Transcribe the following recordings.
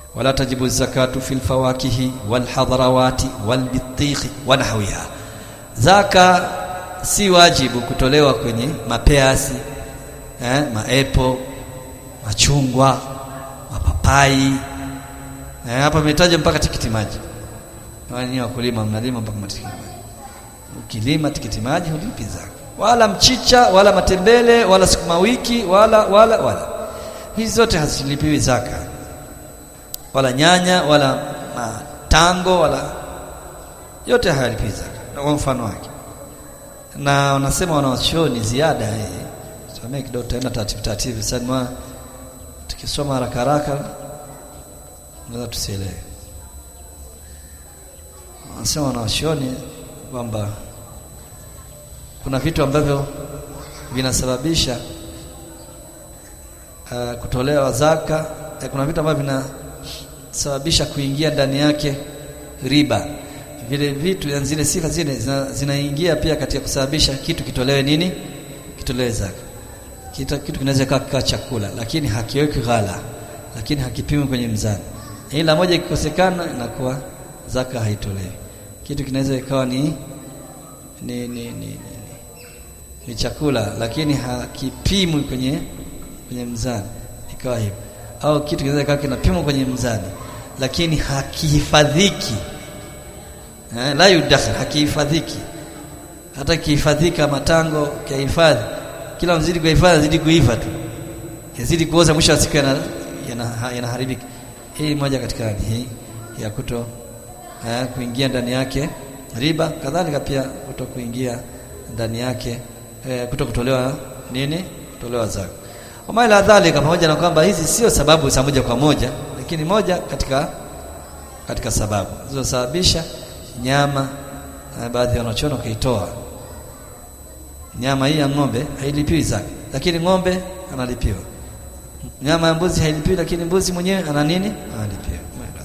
wala tajibu zakatu fil fawakihi wal hadrawati wal bitikhi wa nahwiha zaka si wajibu kutolewa kwenye mapeasi eh, maepo machungwa mapapai eh, hapa imetaja mpaka tikiti maji wani wakulima mnalima mpaka matikiti maji ukilima tikiti maji hulipi zaka wala mchicha wala matembele wala sukuma wiki wala wala wala hizi zote hazilipiwi zaka wala nyanya wala matango wala yote hayalipiwi zaka na kwa mfano wake na wanasema wanawachuoni ziada hii tusomee kidogo tutaenda taratibu taratibu sasa tukisoma haraka haraka naweza tusielewe wanasema wanawachuoni kwamba kuna vitu ambavyo vinasababisha uh, kutolewa zaka eh, kuna vitu ambavyo vinasababisha kuingia ndani yake riba vile vitu yani zile sifa zile zinaingia zina pia katika kusababisha kitu kitolewe nini kitolewe zaka kitu, kitu kinaweza kaa chakula lakini hakiweki ghala lakini hakipimwi kwenye mzani ila moja ikikosekana inakuwa zaka haitolewi kitu kinaweza ikawa ni ni, ni, ni, ni, ni chakula lakini hakipimwi kwenye kwenye mzani ikawa hivyo au kitu kinaweza ikawa kinapimwa kwenye mzani lakini hakihifadhiki eh, la yudakhil hakihifadhiki hata kihifadhika matango kihifadhi kila mzidi kuhifadhi zidi kuiva tu yazidi kuoza mwisho wa siku yanaharibika yana, yana hii moja katika hali hii ya kuto eh, kuingia ndani yake riba kadhalika pia kuto kuingia ndani yake eh, kuto kutolewa nini kutolewa zaka wama ila dhalika pamoja na kwamba hizi sio sababu za moja kwa moja lakini moja katika katika sababu zilizosababisha nyama eh, baadhi ya wanachoona kuitoa nyama hii ya ng'ombe hailipiwi zaka lakini ng'ombe analipiwa nyama ya mbuzi hailipiwi lakini mbuzi mwenyewe ana nini analipiwa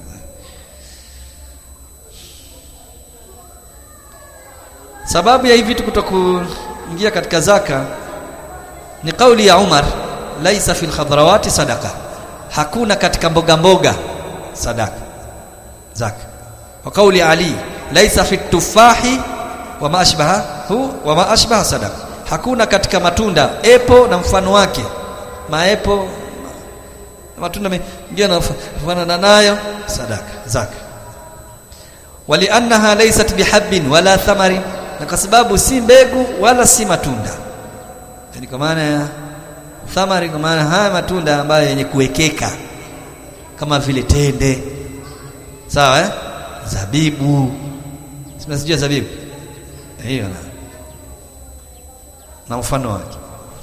sababu ya hivi vitu kutokuingia katika zaka ni kauli ya Umar laisa fil khadrawati sadaka hakuna katika mboga mboga sadaka zaka wa kauli Ali laisa fit tufahi wa ma ashbaha hu wa ma ashbaha sadaka hakuna katika matunda epo na mfano wake maepo matunda mengine yanafanana nayo sadaka zaka waliannaha laysat bihabbin wala thamarin na kwa sababu si mbegu wala si matunda yani kwa maana ya thamari kwa maana haya matunda ambayo yenye kuwekeka kama vile tende sawa eh zabibu simesijua zabibu hiyo na na mfano wake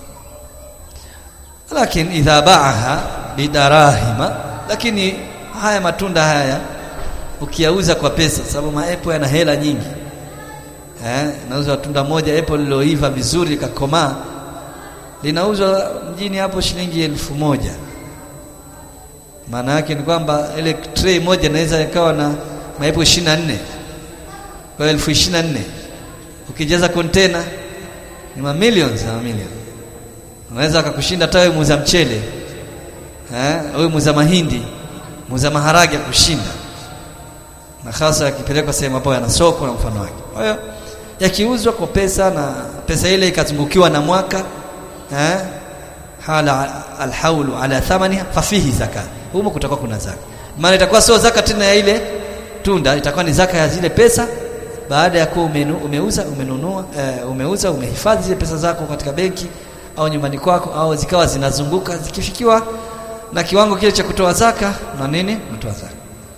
lakini idha baaha bidarahima lakini haya matunda haya ukiyauza kwa pesa sababu maepo yana hela nyingi eh nauza tunda moja apple liloiva vizuri likakomaa linauzwa mjini hapo shilingi elfu moja maana yake ni kwamba ile tray moja inaweza ikawa na maepo 24 kwa elfu 24 ukijaza container ni mamilions na mamilions unaweza akakushinda hata wewe muuza mchele eh wewe muuza mahindi muuza maharage kushinda na hasa yakipelekwa sehemu hapo yana soko na mfano wake kwa hiyo yakiuzwa kwa pesa na pesa ile ikazungukiwa na mwaka eh hala alhaulu ala thamaniha fafihi zaka humo kutakuwa kuna zaka maana itakuwa sio zaka tena ya ile tunda itakuwa ni zaka ya zile pesa baada ya kuwa umenu, umeuza umenunua e, umeuza umehifadhi zile pesa zako katika benki au nyumbani kwako au zikawa zinazunguka zikifikiwa na kiwango kile cha kutoa zaka na nini unatoa zaka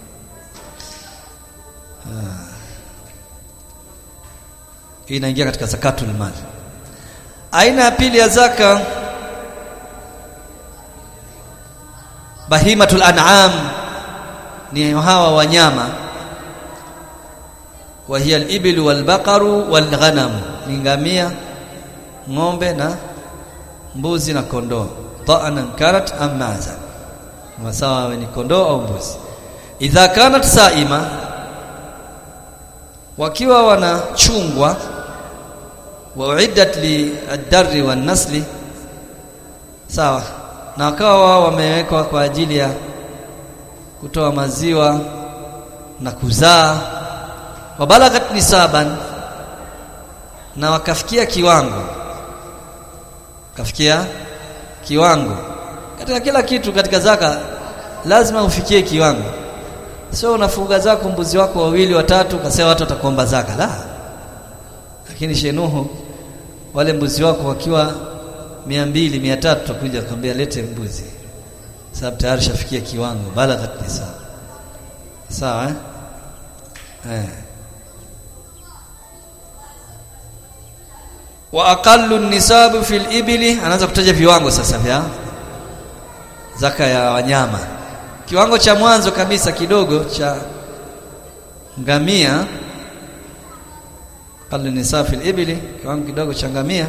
hii inaingia katika zakatul mali aina ya pili ya zaka bahimatul an'am ni hawa wanyama wa hiya al-ibil wal-baqaru wal-ghanam ni ngamia ng'ombe na mbuzi na kondoo ta'anan kanat am maza wasawa ni kondoo au mbuzi idha kanat saima wakiwa wanachungwa wa uiddat li ad-darri wan-nasli sawa na wakawa wao wamewekwa kwa ajili ya kutoa maziwa na kuzaa wabalagat nisaban na wakafikia kiwango kafikia kiwango katika kila kitu katika zaka lazima ufikie kiwango sio unafuga zako mbuzi wako wawili watatu kasema watu watakuomba zaka la lakini shenuhu wale mbuzi wako wakiwa mia mbili mia tatu tutakuja kwambia lete mbuzi sababu tayari shafikia kiwango balaghat nisab sawa eh? eh. wa aqallu nisabu fil ibli anaanza kutaja viwango sasa vya zaka ya wanyama kiwango cha mwanzo kabisa kidogo cha ngamia aqallu nisab fil ibli kiwango kidogo cha ngamia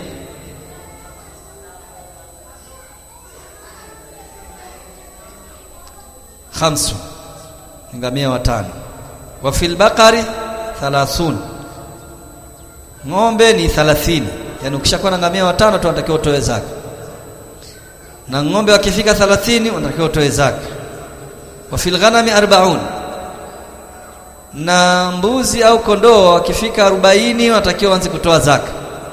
khamsu ngamia watano wa fil baqari 30 ng'ombe ni 30 yani ukishakuwa na ngamia watano tu unatakiwa utoe zaka na ng'ombe wakifika 30 unatakiwa utoe zaka wa fil ghanami 40 na mbuzi au kondoo wakifika 40 wanatakiwa waanze kutoa zaka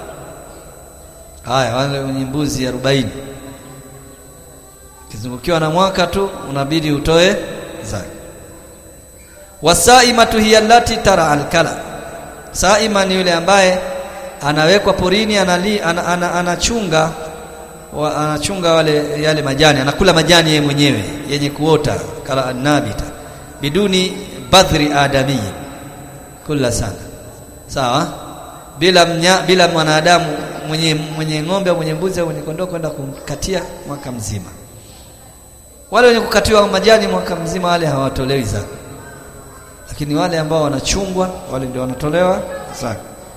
haya wale wenye mbuzi 40 kizungukiwa na mwaka tu unabidi utoe zaka wasaimatu hiya allati tara alkala saima ni yule ambaye anawekwa porini anali, ana, ana, anachunga wa, anachunga wale yale majani anakula majani yeye mwenyewe yenye kuota kala annabita biduni badhri adami kula sana sawa bila mnya, bila mwanadamu mwenye mwenye ng'ombe au mwenye mbuzi au mwenye kondoo kwenda kumkatia mwaka mzima wale wenye kukatiwa majani mwaka mzima wale hawatolewi zaka lakini wale ambao wanachungwa wale ndio wanatolewa zaka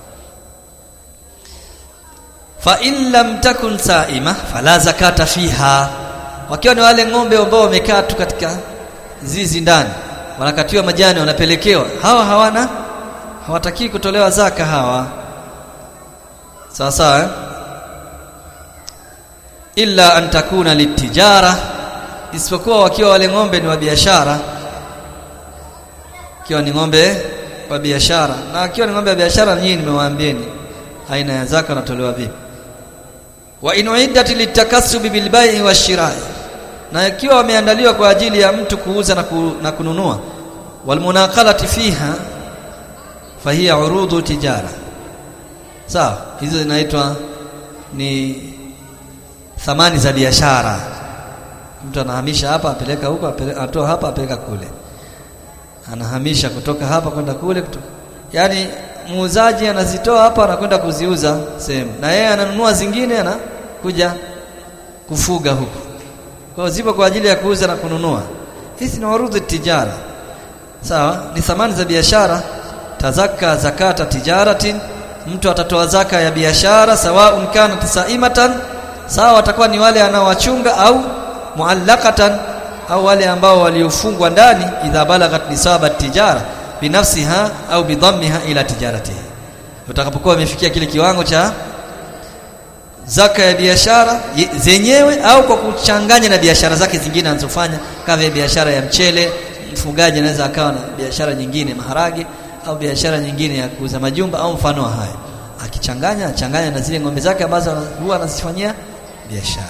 fa in lam takun saima fala zakata fiha wakiwa ni wale ng'ombe ambao wamekaa tu katika zizi ndani wanakatiwa majani wanapelekewa hawa hawana hawataki kutolewa zaka hawa sawa sawa eh? illa an takuna litijara isipokuwa wakiwa wale ng'ombe ni wa biashara ikiwa ni ng'ombe wa biashara na akiwa ni ng'ombe wa biashara nyinyi nimewaambieni aina ya zaka inatolewa vipi wa in uiddat litakassubi bilbai'i washirai na ikiwa wameandaliwa kwa ajili ya mtu kuuza na, ku, na kununua walmunaqalati fiha fahiya urudu tijara sawa hizo zinaitwa ni thamani za biashara mtu anahamisha hapa apeleka huko atoa hapa apeleka kule anahamisha kutoka hapa kwenda kule kutoka. yani muuzaji anazitoa hapa anakwenda kuziuza sehemu na yeye ananunua zingine anakuja kufuga huko kwa zipo kwa ajili ya kuuza na kununua hizi ni urudhu tijara sawa ni thamani za biashara tazaka zakata tijaratin mtu atatoa zaka ya biashara sawa kana tisaimatan sawa watakuwa ni wale anaowachunga au muallaqatan au wale ambao waliofungwa ndani idha balagat nisaba tijara binafsiha au bidhammiha ila tijaratihi utakapokuwa umefikia kile kiwango cha zaka ya biashara zenyewe au kwa kuchanganya na biashara zake zingine anazofanya kama biashara ya mchele mfugaji anaweza akawa na biashara nyingine maharage au biashara nyingine ya kuuza majumba au mfano wa haya akichanganya achanganya na zile ng'ombe zake ambazo huwa anazifanyia biashara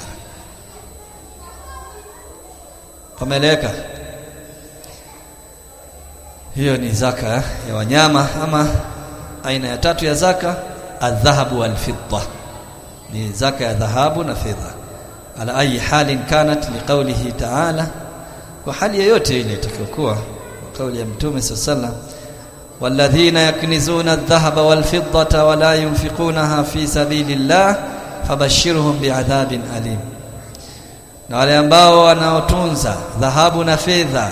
pameleweka hiyo ni zaka ya wanyama ama aina ya tatu ya zaka adhahabu walfidda ni zaka ya dhahabu na fedha ala ayi halin kanat liqaulihi ta'ala kwa hali yoyote ile itakayokuwa kauli ya mtume sallallahu والذين يكنزون الذهب والفضة ولا ينفقونها في سبيل الله فبشرهم بعذاب أليم na wale ambao wanaotunza dhahabu na fedha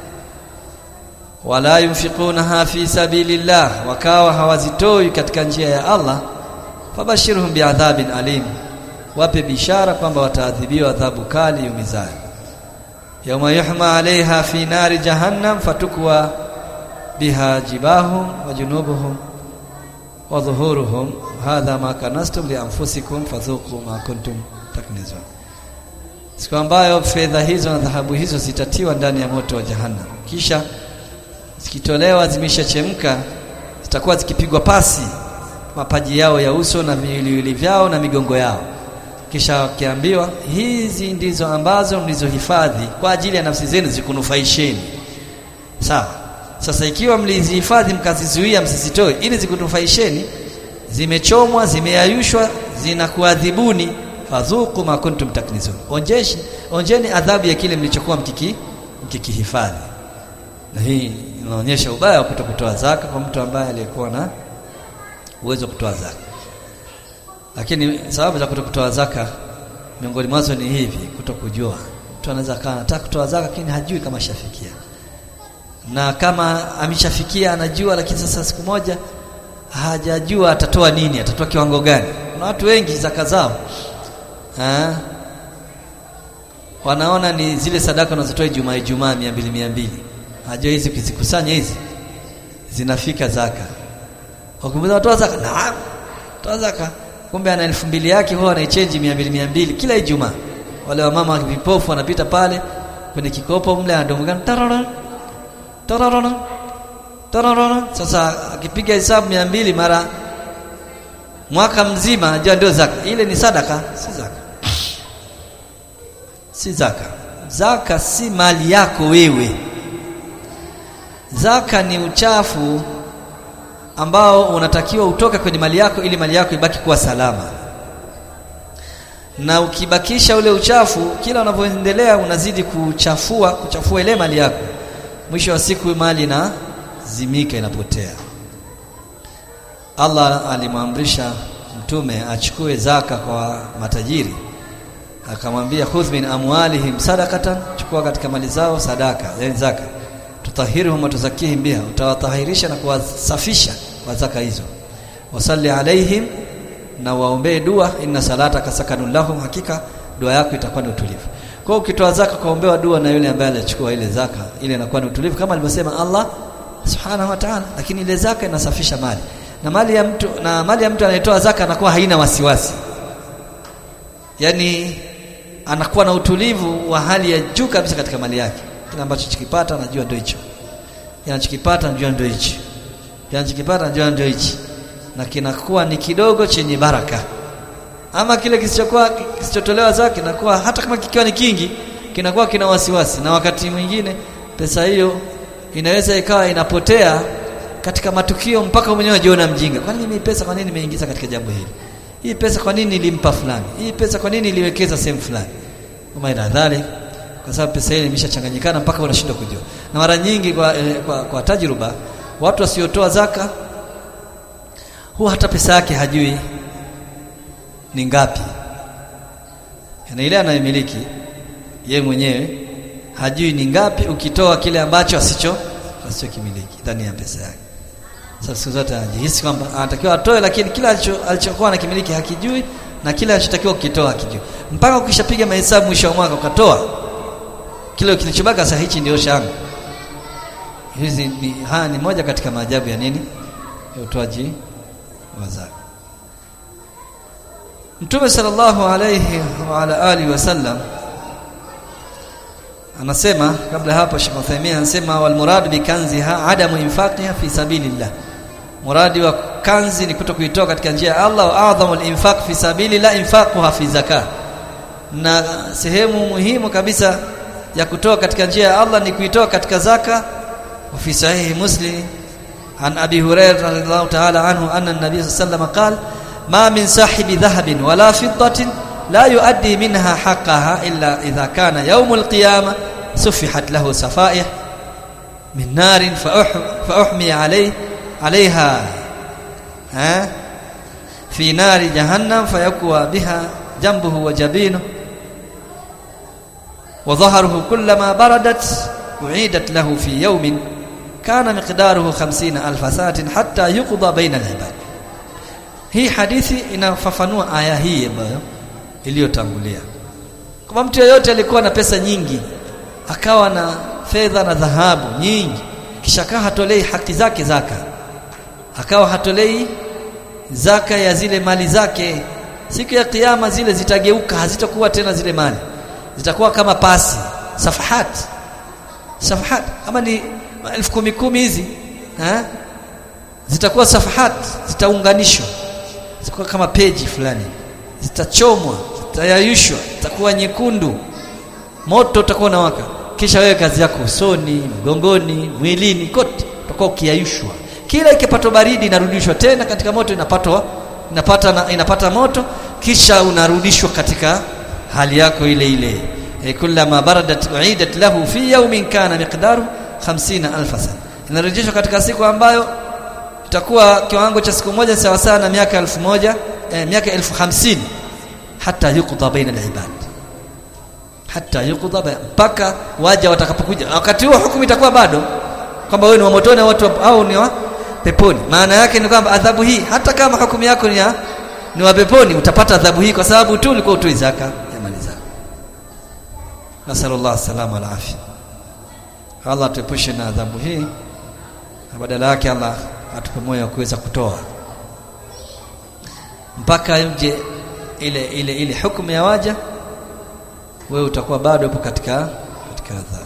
wala yunfiqunaha fi sabilillah wakawa hawazitoi katika njia ya Allah fabashirhum biadhabin alim wape bishara kwamba wataadhibiwa adhabu kali yumizayo yawma yuhma alaiha fi nari jahannam fatukwa biha jibahum wa junubuhum wa dhuhuruhum hadha ma kanastum li anfusikum fadhuqu ma kuntum taknizun siku ambayo fedha hizo na dhahabu hizo zitatiwa ndani ya moto wa jahannam kisha zikitolewa zimeshachemka zitakuwa zikipigwa pasi mapaji yao ya uso na viwiliwili vyao na migongo yao kisha wakiambiwa hizi ndizo ambazo mlizohifadhi kwa ajili ya nafsi zenu zikunufaisheni sawa sasa ikiwa mlizihifadhi mkazizuia msizitoe ili zikunufaisheni zimechomwa zimeayushwa zinakuadhibuni fadhuku ma kuntum taknizun onjeshi onjeni adhabu ya kile mlichokuwa mkiki mkikihifadhi na hii inaonyesha ubaya wa kutokutoa zaka kwa mtu ambaye aliyekuwa na uwezo wa kutoa zaka lakini sababu za kutokutoa zaka miongoni mwazo ni hivi kutokujua mtu anaweza kaa anataka kutoa zaka lakini hajui kama shafikia na kama ameshafikia anajua lakini sasa siku moja hajajua atatoa nini atatoa kiwango gani kuna watu wengi zaka zao ha? wanaona ni zile sadaka wanazotoa Ijumaa Ijumaa 200 200 hajua hizi kuzikusanya hizi zinafika zaka wakimuuliza watoa zaka naam toa zaka kumbe ana elfu mbili yake huwa anaichange 200 200 kila Ijumaa wale wamama vipofu wanapita pale kwenye kikopo mle anadomgana tarara tarara tarara sasa akipiga hesabu 200 mara mwaka mzima anajua ndio zaka ile ni sadaka si zaka si zaka zaka si mali yako wewe zaka ni uchafu ambao unatakiwa utoke kwenye mali yako ili mali yako ibaki kuwa salama na ukibakisha ule uchafu kila unavyoendelea unazidi kuchafua kuchafua ile mali yako mwisho wa siku mali na zimika inapotea Allah alimwamrisha mtume achukue zaka kwa matajiri akamwambia khudh min amwalihim sadaqatan chukua katika mali zao sadaka yani zaka tutahiruhum wa tuzakihim biha utawatahirisha na kuwasafisha kwa zaka hizo wasalli alaihim na waombee dua inna salataka sakanun lahum hakika dua yako itakuwa ni utulivu kwa ukitoa zaka kaombewa dua na yule ambaye alichukua ile zaka ile inakuwa ni utulivu kama alivyosema Allah subhanahu wa ta'ala lakini ile zaka inasafisha mali na mali ya mtu na mali ya mtu anayetoa zaka anakuwa haina wasiwasi yani anakuwa na utulivu wa hali ya juu kabisa katika mali yake kile ambacho chikipata anajua ndio hicho anachokipata anajua ndio hicho anachokipata anajua ndio hichi na kinakuwa ni kidogo chenye baraka ama kile kisichokuwa kisichotolewa zake kinakuwa hata kama kikiwa ni kingi kinakuwa kina wasiwasi na wakati mwingine pesa hiyo inaweza ikawa inapotea katika matukio mpaka mwenyewe ajiona mjinga kwa nini pesa kwa nini nimeingiza katika jambo hili hii pesa kwa nini nilimpa fulani hii pesa kwa nini niliwekeza sehemu fulani kama ina dhali kwa sababu pesa ile imeshachanganyikana mpaka unashindwa kujua na mara nyingi kwa, eh, kwa, kwa tajruba watu wasiotoa zaka huwa hata pesa yake hajui ni ngapi na ile anayemiliki ye mwenyewe hajui ni ngapi ukitoa kile ambacho asicho asichokimiliki ndani ya pesa yake sasa siku zote anajihisi kwamba anatakiwa atoe lakini kila alicho, alichokuwa anakimiliki hakijui na kile alichotakiwa kukitoa hakijui mpaka ukishapiga mahesabu mwisho wa mwaka ukatoa kile kilichobaka sasa hichi ndio shanga hizi ni haya ni moja katika maajabu ya nini ya utoaji wa zaka Mtume sallallahu alayhi wa ala alihi wasallam anasema kabla hapo Sheikh Uthaymeen anasema wal murad bi kanziha adamu infaqiha fi sabilillah muradi wa kanzi ni kuto kuitoa katika njia ya Allah wa adhamul infaq fi sabilillah infaquha fi zakat na sehemu muhimu kabisa ya kutoa katika njia ya Allah ni kuitoa katika zaka wa fi sahihi muslim an abi hurairah radhiyallahu ta'ala anhu anna an-nabiy sallallahu alayhi wasallam qala ma min sahibi dhahabin wala fiddatin لا يؤدي منها حقها إلا إذا كان يوم القيامة سفحت له سفائح من نار فأح فأحمي عليه عليها ها في نار جهنم فيكوى بها جنبه وجبينه وظهره كلما بردت أعيدت له في يوم كان مقداره خمسين ألف سنة حتى يقضى بين العباد hii hadithi inafafanua aya hii ambayo iliyotangulia kama mtu yeyote alikuwa na pesa nyingi akawa na fedha na dhahabu nyingi kisha akawa hatolei haki zake zaka akawa hatolei zaka ya zile mali zake siku ya kiyama zile zitageuka hazitakuwa tena zile mali zitakuwa kama pasi safahat safahat kama ni elfu kumi kumi hizi eh zitakuwa safahat zitaunganishwa zitakuwa kama peji fulani zitachomwa zitayayushwa zitakuwa nyekundu moto utakuwa unawaka kisha wewe kazi yako usoni mgongoni mwilini kote utakuwa ukiyayushwa kila ikipatwa baridi inarudishwa tena katika moto inapatwa inapata na, inapata moto kisha unarudishwa katika hali yako ile ile e, kullama baradat uidat lahu fi yawmin kana miqdaru 50000 sana inarejeshwa katika siku ambayo itakuwa kiwango cha siku moja sawa sawa na miaka elfu moja eh, miaka elfu hamsini hata yuqda baina alibad hata yuqda mpaka waja watakapokuja wakati huo hukumu itakuwa bado kwamba wewe ni wa motoni au watu au ni wa peponi maana yake ni kwamba adhabu hii hata kama hukumu yako ni ya ni wa peponi utapata adhabu hii kwa sababu tu ulikuwa utoi zaka ya mali zako nasallallahu salama ala afya Allah tuepushe na adhabu hii na badala yake Allah atupe moyo wa kuweza kutoa mpaka nje ile ile ile hukumu ya waja wewe utakuwa bado upo katika katika adhabu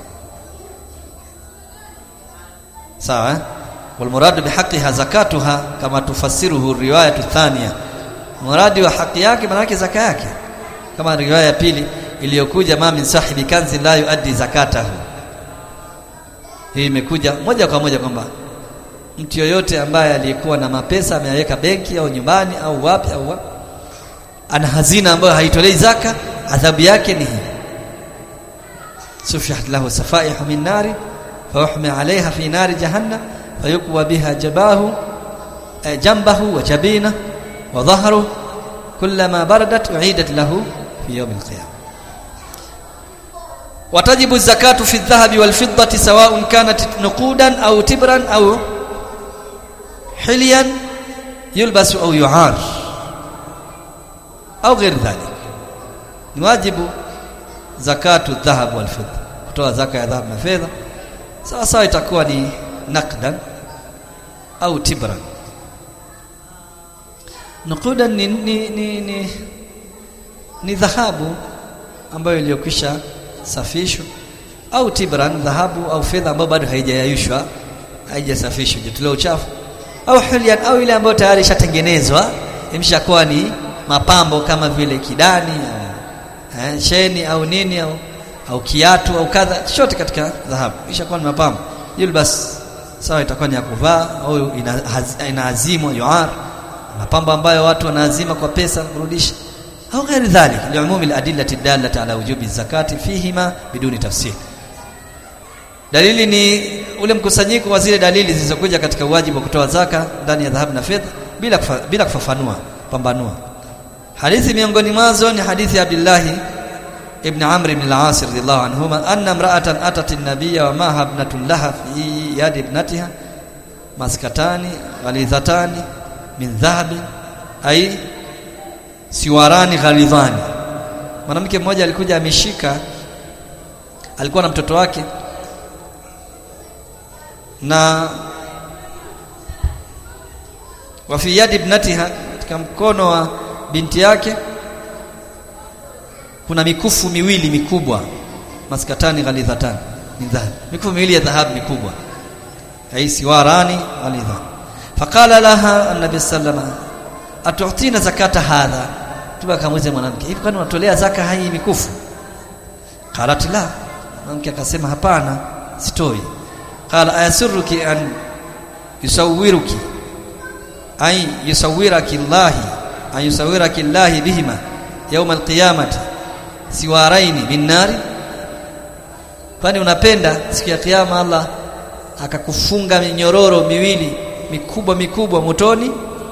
sawa eh? والمراد بحقها زكاتها كما تفسره الروايه الثانيه muradi wa haki yake maana yake zaka yake kama riwaya ya pili iliyokuja ma min sahibi kanzi la yuaddi zakatahu hii imekuja moja kwa moja kwamba mtu yoyote ambaye aliyekuwa na mapesa ameyaweka benki au nyumbani au wapi au wapi ana hazina ambayo haitolei zaka adhabu yake ni hii sufiyat lahu safaihu min nari fayuhmi alaiha fi nari jahannam fayukwa biha jabahu eh, jambahu wa jabina wa dhahru kullama baradat uidat lahu fi yawm alqiyamah وتجب الزكاة في الذهب والفضة سواء كانت نقودا أو تبرا أو حليا يلبس أو يعار أو غير ذلك واجب زكاة الذهب والفضة kutoa zaka ya dhahabu na fedha sawa sawa itakuwa ni naqdan au tibran nuqudan ni ni, ni, ni, ni dhahabu ambayo iliyokwisha safishwa au tibran dhahabu au fedha ambayo bado haijayayushwa haijasafishwa jitolewa uchafu au hulyan au ile ambayo tayari ishatengenezwa imeshakuwa ni mapambo kama vile kidani au eh, cheni au nini au au kiatu au kadha chote katika dhahabu ishakuwa ni mapambo yulbas sawa itakuwa ni ya kuvaa au inaazimwa ina yuar mapambo ambayo watu wanaazima kwa pesa kurudisha au ghairi dhalik liumumi aladillati dallati ala wujubi zakati fihima biduni tafsir dalili ni ule mkusanyiko wa zile dalili zilizokuja katika wajibu wa kutoa zaka ndani ya dhahabu na fedha bila kufa, bila kufafanua pambanua hadithi miongoni mwazo ni hadithi ya Abdullah ibn Amr ibn al-As radhiyallahu anhuma anna imra'atan atat an-nabiyya wa maha ibnatun laha fi yadi ibnatiha maskatani ghalidhatani min dhahabi ay siwarani ghalidhani mwanamke mmoja alikuja ameshika alikuwa na mtoto wake na wa fi yadi ibnatiha katika mkono wa binti yake kuna mikufu miwili mikubwa maskatani ghalidhatan min dhahab mikufu miwili ya dhahabu mikubwa ai siwarani ghalidhan faqala laha an-nabi sallallahu atu'tina zakata hadha tukamuuliza mwanamke hivi kwani unatolea zaka hii mikufu qalat la mwanamke akasema hapana sitoi qala ayasurruki an yusawwiruki ay yusawwiraki Allah ay yusawwiraki Allah bihima yawm alqiyamati siwaraini min nari kwani unapenda siku ya kiyama Allah akakufunga minyororo miwili mikubwa mikubwa motoni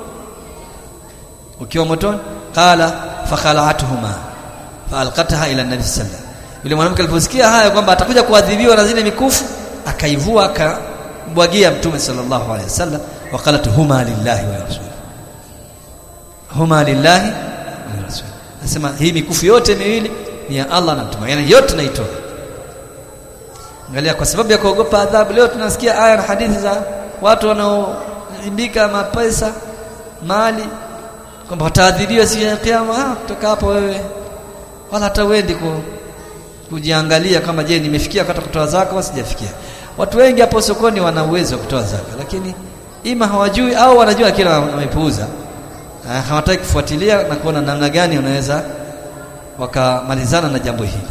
ukiwa motoni qala fakhala'atuhuma faalqataha ila nabi sallallahu yule mwanamke aliposikia haya kwamba atakuja kuadhibiwa na zile mikufu akaivua akambwagia mtume sallallahu alaihi wasallam waqalat huma lillahi wa rasul huma lillahi wa rasul nasema hii mikufu yote miwili ni ya Allah na mtume yani yote naitoa angalia kwa sababu ya kuogopa adhabu leo tunasikia aya na hadithi za watu wanaoibika mapesa mali kwamba wataadhibiwa siku ya kiyama ah kutoka hapo wewe wala hata uendi ku kujiangalia kama je nimefikia wakati kutoa zaka au sijafikia watu wengi hapo sokoni wana uwezo wa kutoa zaka lakini ima hawajui au wanajua kila wamepuuza hawataki kufuatilia na kuona namna gani unaweza wakamalizana na jambo hili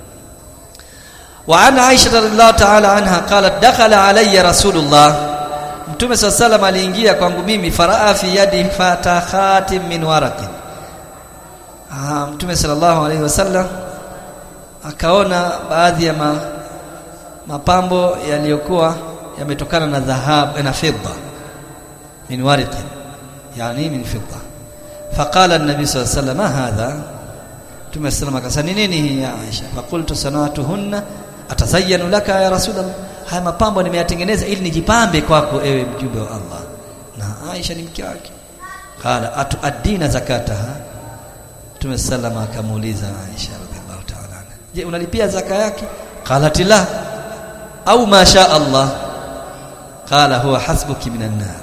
وعن عائشة رضي الله تعالى عنها قالت دخل علي رسول الله Mtume صلى الله عليه وسلم aliingia kwangu mimi faraa fi yadi fatakhatim min waraqin ah Mtume sallallahu alaihi wasallam akaona baadhi ya ma, mapambo yaliyokuwa yametokana na dhahabu na fedha min waraqin yani min fedha faqala an-nabi sallallahu alaihi wasallam hadha Mtume sallallahu alaihi wasallam akasema nini hii ya Aisha faqultu sanatuhunna atazayyanu laka ya rasulullah haya mapambo nimeyatengeneza ili nijipambe kwako ewe mjumbe wa Allah na Aisha ni mke wake qala atuaddina zakataha Mtume sallama akamuuliza Aisha radhiallahu ta'ala anha je unalipia zaka yake qalat la au ma sha Allah qala huwa hasbuki minan nar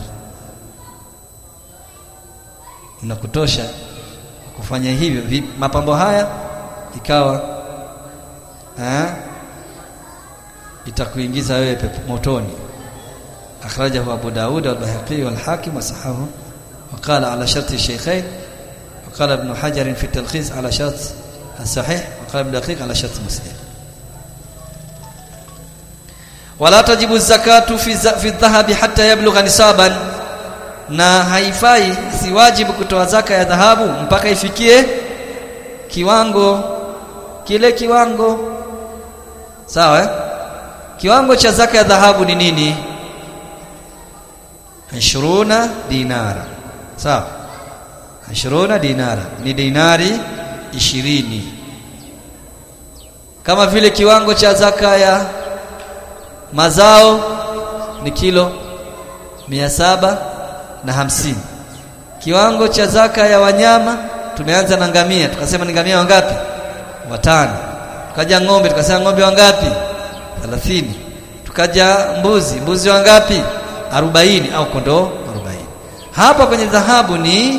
inakutosha kufanya hivyo mapambo haya ikawa eh itakuingiza wewe motoni akhrajahu Abu Daud wal-Baihaqi wal-Hakim wasahahu وقال على شرط الشيخين وقال ابن حجر في التلخيص على شرط الصحيح وقال ابن دقيق على شرط مسلم ولا تجب الزكاة في في الذهب حتى يبلغ نصابا na haifai si wajibu kutoa zaka ya dhahabu mpaka ifikie kiwango kile kiwango sawa eh? kiwango cha zaka ya dhahabu ni nini 20 dinara sawa 20 dinara ni dinari 20 kama vile kiwango cha zaka ya mazao ni kilo mia saba na hamsini kiwango cha zaka ya wanyama tumeanza na ngamia tukasema ni ngamia wangapi watano tukaja ng'ombe tukasema ng'ombe wangapi 30 tukaja mbuzi mbuzi wangapi 40 au kondoo 40 hapa kwenye dhahabu ni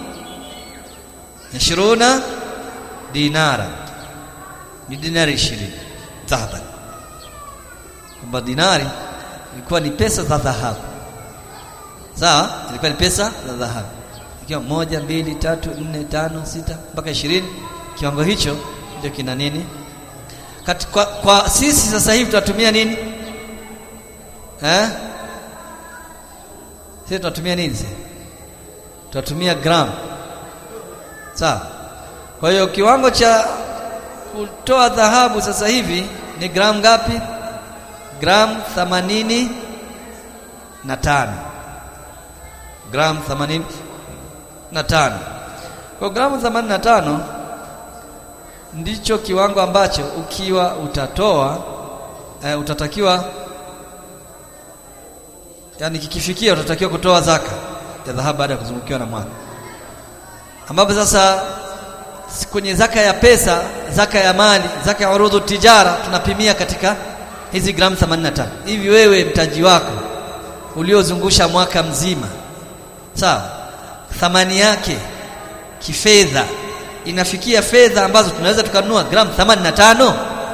20 dinara ni dinari 20 dhahabu kwamba dinari ilikuwa ni pesa za dhahabu sawa ilikuwa ni pesa za dhahabu ikiwa moja mbili tatu nne tano sita mpaka ishirini kiwango hicho ndio kina nini Kat, kwa, kwa sisi sasa hivi tunatumia nini eh sisi tunatumia nini sisi tunatumia gram sawa kwa hiyo kiwango cha kutoa dhahabu sasa hivi ni gram ngapi gram 80 na tano gram 80 na tano kwa gramu 85 ndicho kiwango ambacho ukiwa utatoa e, utatakiwa yani kikifikia utatakiwa kutoa zaka ya dhahabu baada ya kuzungukiwa na mwaka ambapo sasa kwenye zaka ya pesa zaka ya mali zaka ya urudhu tijara tunapimia katika hizi gramu 85 hivi wewe mtaji wako uliozungusha mwaka mzima sawa thamani yake kifedha inafikia fedha ambazo tunaweza tukanunua gramu 85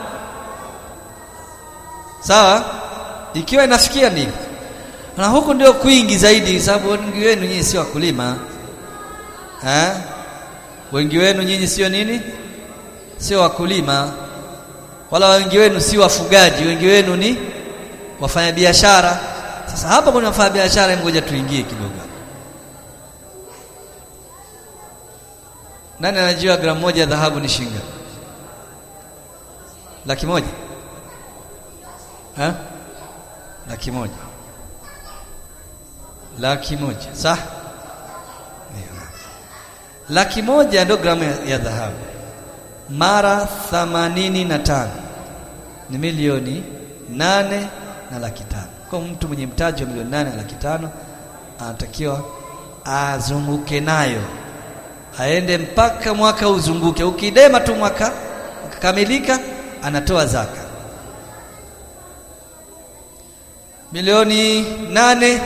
sawa ikiwa inafikia nini na huku ndio kwingi zaidi sababu wengi wenu nyinyi sio wakulima eh wengi wenu nyinyi sio nini sio wakulima wala wengi wenu si wafugaji wengi wenu ni wafanyabiashara sasa hapa kuna wafanyabiashara ngoja tuingie kidogo nani anajua gramu moja ya dhahabu ni shinga laki moja ha? laki moja laki moja sawa laki moja ndio gramu ya, ya dhahabu mara thamanini na tano ni milioni nane na laki tano kwa mtu mwenye mtaji wa milioni nane na laki tano anatakiwa azunguke nayo aende mpaka mwaka uzunguke ukidema tu mwaka ukakamilika anatoa zaka milioni nane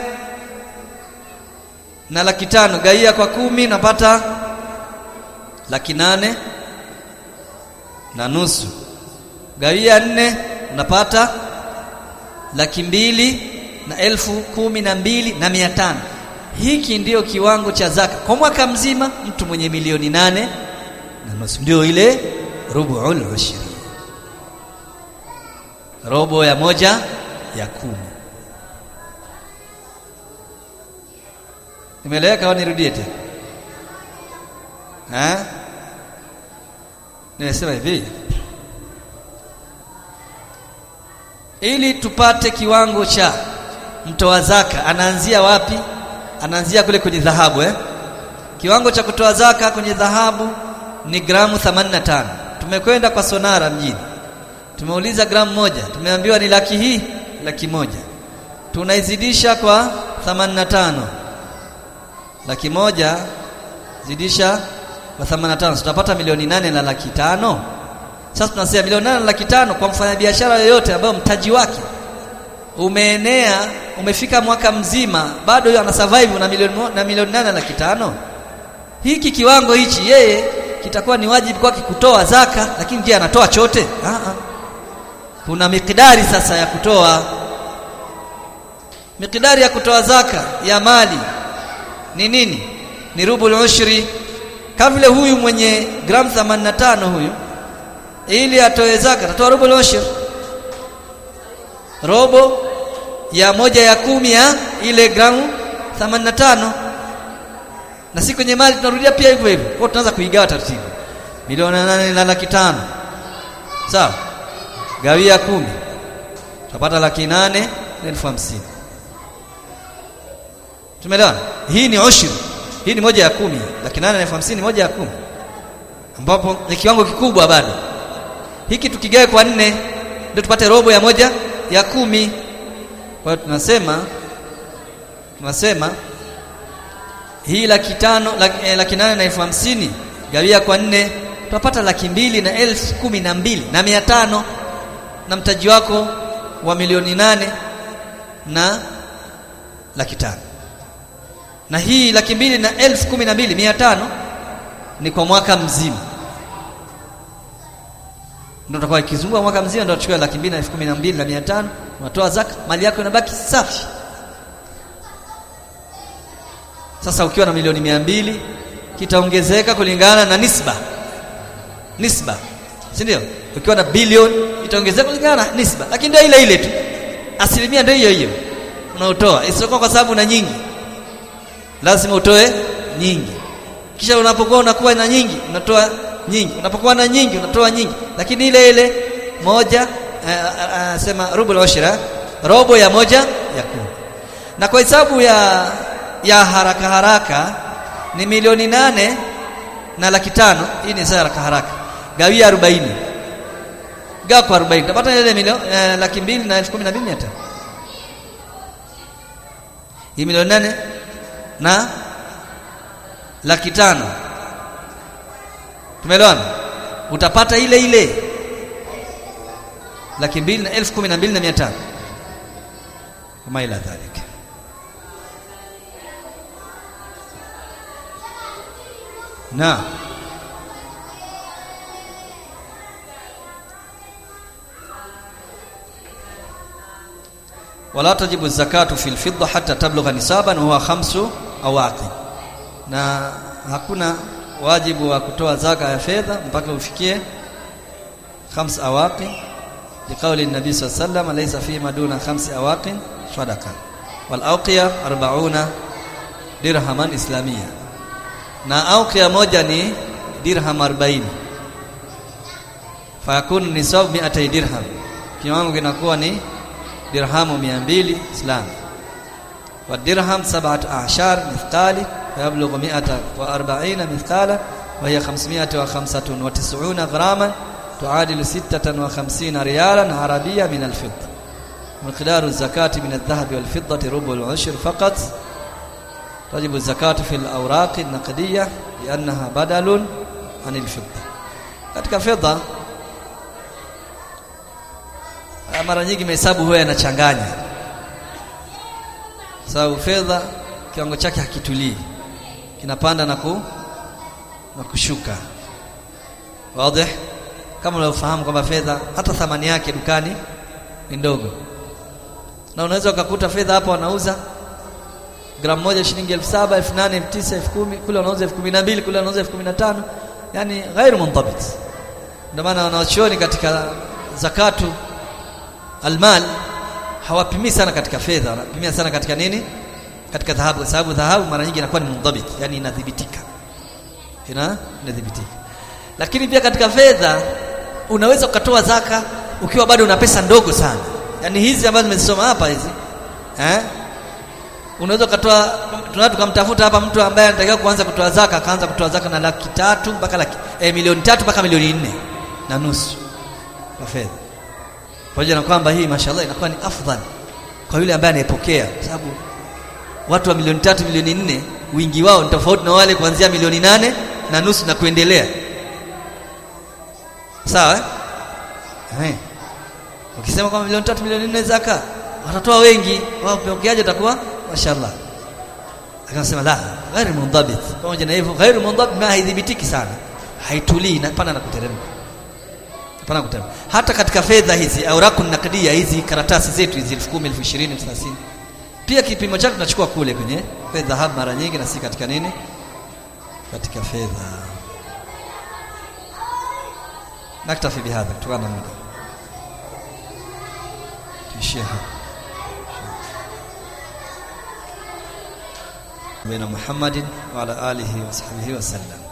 na laki tano gaia kwa kumi napata laki nane na nusu gawia nne unapata laki mbili na elfu kumi na mbili na mia tano hiki ndiyo kiwango cha zaka kwa mwaka mzima mtu mwenye milioni nane na nusu ndio ile rubuul ushri robo ya moja ya kumi Nimeeleweka au nirudie tena? Eh? Nimesema hivi. Ili tupate kiwango cha mtoa zaka anaanzia wapi? Anaanzia kule kwenye dhahabu eh? Kiwango cha kutoa zaka kwenye dhahabu ni gramu 85. Tumekwenda kwa sonara mjini. Tumeuliza gramu moja, tumeambiwa ni laki hii, laki moja. Tunaizidisha kwa 85 laki moja zidisha kwa 85 tutapata milioni nane na laki tano sasa tunasema milioni nane na laki tano kwa mfanyabiashara yoyote ambayo mtaji wake umeenea umefika mwaka mzima bado yeye ana survive na milioni na milioni nane na laki tano hiki kiwango hichi yeye kitakuwa ni wajibu kwake kutoa zaka lakini je anatoa chote Aa. kuna mikidari sasa ya kutoa mikidari ya kutoa zaka ya mali ni nini ni rubul ushri kama vile huyu mwenye gram 85 huyu ili atoe zaka atatoa rubul ushri robo ya moja ya kumi ya ile gramu 85 na si kwenye mali tunarudia pia hivyo hivyo kwa tunaanza kuigawa taratibu milioni nane na laki tano sawa gawia kumi tutapata laki nane na elfu hamsini tumeelewana hii ni ushri hii ni moja ya kumi laki nane na elfu hamsini moja ya kumi ambapo ni kiwango kikubwa bado hiki tukigawe kwa nne ndio tupate robo ya moja ya kumi kwa hiyo tunasema tunasema hii laki tano laki, eh, laki nane na elfu hamsini gawia kwa nne tutapata laki mbili na elfu kumi na mbili na mia tano na mtaji wako wa milioni nane na laki tano na hii laki mbili na elfu kumi na mbili mia tano ni kwa mwaka mzima ndio utakuwa ikizunguka mwaka mzima ndio utachukua laki mbili na elfu kumi na mbili na mia tano unatoa zaka mali yako inabaki safi sasa ukiwa na milioni mia mbili kitaongezeka kulingana na nisba nisba si ndio ukiwa na bilioni itaongezeka kulingana na nisba lakini ndio ile ile tu asilimia ndio hiyo hiyo unaotoa isiyokuwa kwa sababu na nyingi lazima utoe nyingi kisha unapokuwa unakuwa na nyingi unatoa nyingi unapokuwa na nyingi unatoa nyingi lakini ile ile moja sema rubu ushra robo ya moja ya kumi na kwa hesabu ya ya haraka haraka ni milioni nane na laki tano hii ni saa haraka haraka gawia 40 gawa kwa 40 utapata ile milioni eh, laki mbili na elfu kumi na mbili mia tano hii milioni nane na laki tano tumeelewana utapata ile ile laki mbili na elfu kumi na mbili na mia tano kama ila dhalika na wala tajibu zakatu fil fidda hatta tablugha nisaban huwa khamsu awaqi na hakuna wajibu wa kutoa zaka ya fedha mpaka ufikie khams awaqi liqauli nabii sallallahu alayhi wasallam laysa fi maduna khamsi awaqin sadaqa wal awqiya 40 dirhaman islamia na awqiya moja ni dirham 40 fayakun nisab 200 dirham kiwango kinakuwa ni dirhamu 200 islam wa dirham sab'at a'shar mithqali فيبلغ 140 مثقالا وهي 595 غراما تعادل 56 ريالا عربية من الفضة مقدار الزكاة من الذهب والفضة ربع العشر فقط تجب الزكاة في الأوراق النقدية لأنها بدل عن الفضة katika fedha mara nyingi mahesabu huwa yanachanganya sababu fedha kiwango chake hakitulii kinapanda na ku na kushuka wazi kama unavyofahamu kwamba fedha hata thamani yake dukani ni ndogo na unaweza ukakuta fedha hapa wanauza gramu moja shilingi elfu saba elfu nane elfu tisa elfu kumi kule wanauza elfu kumi na mbili kule wanauza elfu kumi na tano yani ghairu mundabit ndio maana wanawachuoni katika zakatu almal hawapimii sana katika fedha wanapimia sana katika nini katika dhahabu kwa sababu dhahabu mara nyingi inakuwa ni mundabit yani inadhibitika ina inadhibitika lakini pia katika fedha unaweza ukatoa zaka ukiwa bado una pesa ndogo sana yani hizi ambazo nimezisoma hapa hizi eh unaweza ukatoa tunataka tukamtafuta hapa mtu ambaye anatakiwa kuanza kutoa zaka akaanza kutoa zaka na laki tatu mpaka laki eh, milioni tatu mpaka milioni nne na nusu kwa fedha pamoja na kwamba hii mashallah inakuwa ni afdhal kwa yule ambaye anayepokea kwa sababu watu wa milioni tatu milioni nne wingi wao ni tofauti na wale kuanzia milioni nane na nusu na kuendelea sawa eh? Eh. ukisema kwamba milioni tatu milioni nne zaka watatoa wengi wao pokeaje utakuwa mashallah akasema la ghairi mundabit pamoja na hivyo ghairi mundabit ma haidhibitiki sana haitulii na pana na kuteremka pana kuteremka hata katika fedha hizi auraku naqdia hizi karatasi zetu hizi 10,000 20,000 30 pia kipimo chake tunachukua kule kwenye fedha hapa mara nyingi na si katika nini katika fedha naktafi bihadha kutokana na muda tuishie hapa بين محمد وعلى آله وصحبه وسلم